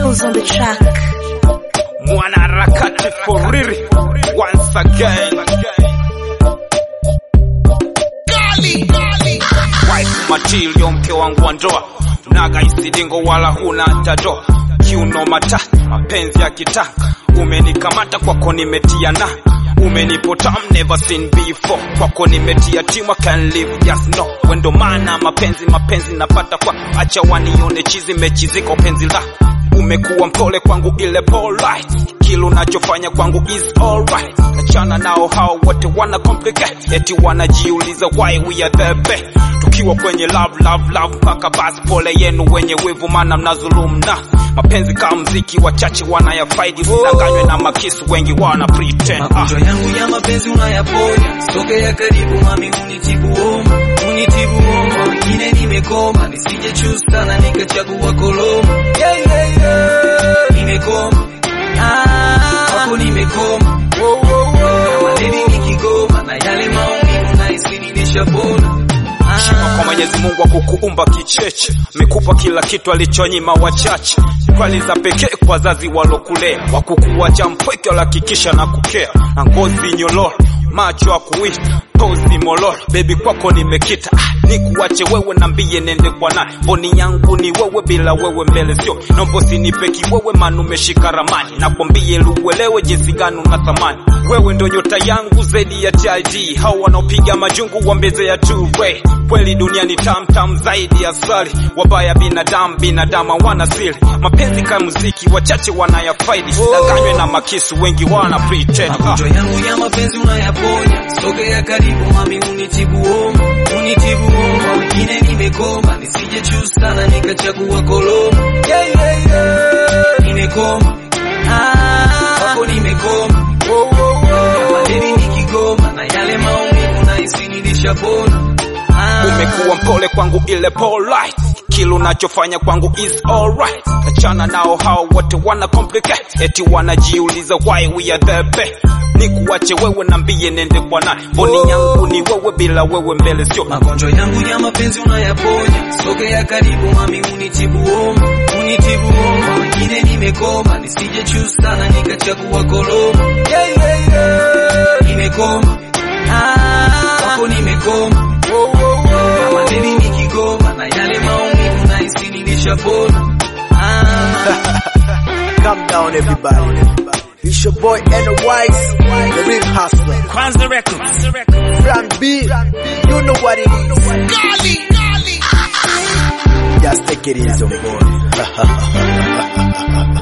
skills on the track. mwanaharakati foriri once again wife material mke wangu wa ndoa naga isidingo wala huna tadoa kiuno mata mapenzi ya kitaka umenikamata kwako nimetia na umenipotam never seen before kwako nimetia timu I can live just no wendo maana mapenzi mapenzi napata kwa acha wanione chizi mechiziko penzi la umekuwa mpole kwangu ile polite kila unachofanya kwangu is alright achana nao hao wote wana complicate eti wanajiuliza why we are the best tukiwa kwenye love love love mpaka basi pole yenu wenye wivu mana mnazulumu na mapenzi kama mziki wachache wanayafaidi usidanganywe na makisu wengi wana pretend ah. magonjwa yangu ya mapenzi unayaponya sogea karibu mami unitibu homa unitibu homa wengine nimekoma nisije choose sana nikachagua koloma yeah, yeah, yeah. nimekoma ah, kwako nimekoma kama deni nikigoma na yale maumivu nahisi nilishapona Heshima kwa Mwenyezi Mungu akukuumba kicheche, amekupa kila kitu alichonyima wachache. Kwali za pekee kwa wazazi walokulea, wakukuacha mpweke, walihakikisha na kukea, na ngozi nyololo, macho ya kuita pozi mololo, bebi kwako nimekita ah, nikuache wewe nambie nende kwa nani? Mboni yangu ni wewe, bila wewe mbele sio nombo, sinipe kiwewe, maana umeshika ramani, nakwambie luelewe jinsi gani una thamani. Wewe ndo nyota yangu zaidi ya TID, hao wanaopiga majungu wambeze ya two way. Kweli dunia ni tam tam zaidi ya asali, wabaya binadamu binadamu hawana siri. Mapenzi kama muziki, wachache wanayafaidi, sidanganywe na makisu, wengi wana pretend ah. magonjwa yangu ya mapenzi unayaponya sogea karibu mami unitibu homa unitibu homa wengine nimekoma nisije choose sana nikachagua koloma yeah, yeah, yeah. nimekoma ah, kwako nimekoma kama deni nikigoma na yale maumivu nahisi nilishapona ah, umekuwa mpole kwangu ile polite kila unachofanya kwangu is alright achana nao hao wote wana complicate eti wanajiuliza why we are the best nikuache wewe nambie nende kwa nani mboni yangu ni wewe bila wewe mbele sio magonjwa yangu ya mapenzi unayaponya sogea karibu mami unitibu homa unitibu homa wengine nimekoma nisije choose sana nikachagua koloma yeah, yeah, yeah. nimekoma ah, kwako nimekoma kama deni nikigoma na yale maumivu nahisi nilishapona ah. Calm down, everybody. It's your boy N-Wise, the real hustler. Kwanza Records Plan B, you know what it is. Just take it easy, boy.